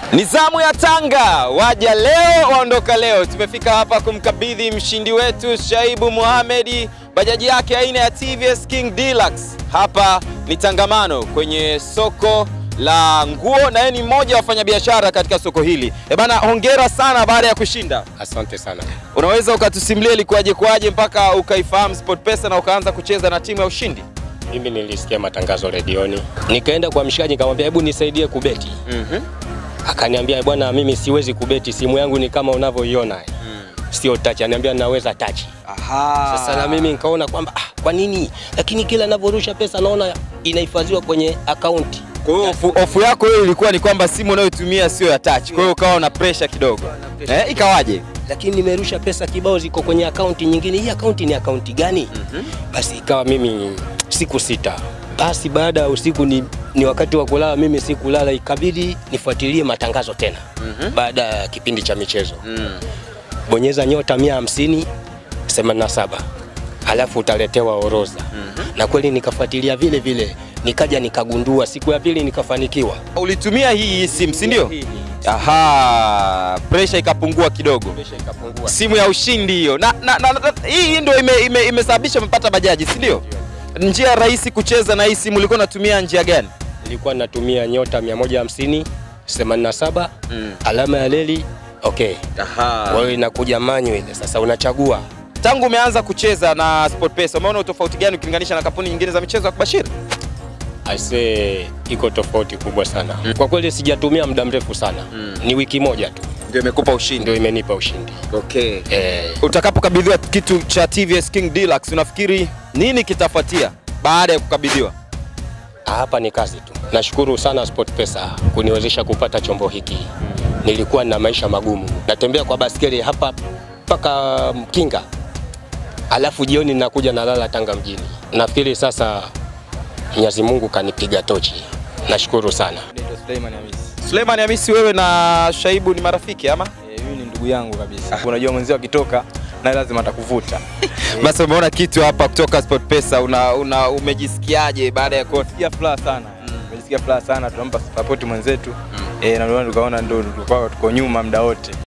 Ni zamu ya Tanga, waja leo waondoka leo. Tumefika hapa kumkabidhi mshindi wetu Shaibu Mohamed bajaji yake aina ya TVS King Deluxe. Hapa ni Tangamano kwenye soko la nguo, na yeye ni mmoja wa wafanyabiashara katika soko hili. E bana, hongera sana baada ya kushinda. Asante sana. Unaweza ukatusimulia ilikuwaje kwaje mpaka ukaifahamu SportPesa na ukaanza kucheza na timu ya ushindi? Mimi nilisikia matangazo redioni, nikaenda kwa mshikaji nikamwambia, hebu nisaidie kubeti. Mhm. Akaniambia, bwana, mimi siwezi kubeti, simu yangu ni kama unavyoiona sio touch. Aniambia naweza touch. Aha. Sasa na mimi nikaona kwamba ah, kwa nini? Lakini kila ninavyorusha pesa naona inahifadhiwa kwenye akaunti. Kwa hiyo hofu- hofu yako wewe ilikuwa ni kwamba simu unayotumia sio ya touch, kwa hiyo ukawa na pressure kidogo. Eh, ikawaje? lakini nimerusha pesa kibao ziko kwenye akaunti nyingine. Hii akaunti ni akaunti gani? Basi ikawa mimi siku sita. Basi baada ya usiku ni, ni wakati wa kulala, mimi sikulala, ikabidi nifuatilie matangazo tena baada ya kipindi cha michezo. Bonyeza nyota 150 87 halafu utaletewa orodha na kweli nikafuatilia vile vile, nikaja nikagundua, siku ya pili nikafanikiwa. Ulitumia hii simu, si ndio? Hii- hii- Aha, pressure ikapungua kidogo. Presha ikapungua. Simu ya ushindi hiyo. Na, na, na, na hii ndio ime, ime, imesababisha mpata bajaji, si ndio? Njia rahisi kucheza na hii simu ulikuwa unatumia njia gani? nilikuwa natumia nyota 150 87 alama ya leli okay. Kwa hiyo inakuja manyu ile, sasa unachagua. Tangu umeanza kucheza na SportPesa, umeona utofauti gani ukilinganisha na kampuni nyingine za michezo ya kubashiri? Aisee, iko tofauti kubwa sana kwa kweli. Sijatumia muda mrefu sana, ni wiki moja tu Ndio imekupa ushindi. ndio imenipa ushindi Okay. eh. Utakapokabidhiwa kitu cha TVS King Deluxe, unafikiri nini kitafuatia baada ya kukabidhiwa? Hapa ni kazi tu. Nashukuru sana SportPesa kuniwezesha kupata chombo hiki. Nilikuwa na maisha magumu, natembea kwa baskeli hapa mpaka Mkinga, alafu jioni nakuja nalala Tanga mjini. Nafikiri sasa Mwenyezi Mungu kanipiga tochi. Nashukuru sana. Naitwa Suleiman Hamisi. Suleiman Hamisi, wewe na Shaibu ni marafiki ama? Eh, Huyu ni ndugu yangu kabisa. Unajua mwenzio akitoka naye lazima atakuvuta. Basi umeona kitu hapa kutoka SportPesa, una, una umejisikiaje baada ya kuona? Sikia furaha sana. Nimesikia furaha sana, tunampa support mwenzetu. Eh, na ndio tukaona ndio tulikuwa tuko nyuma muda wote.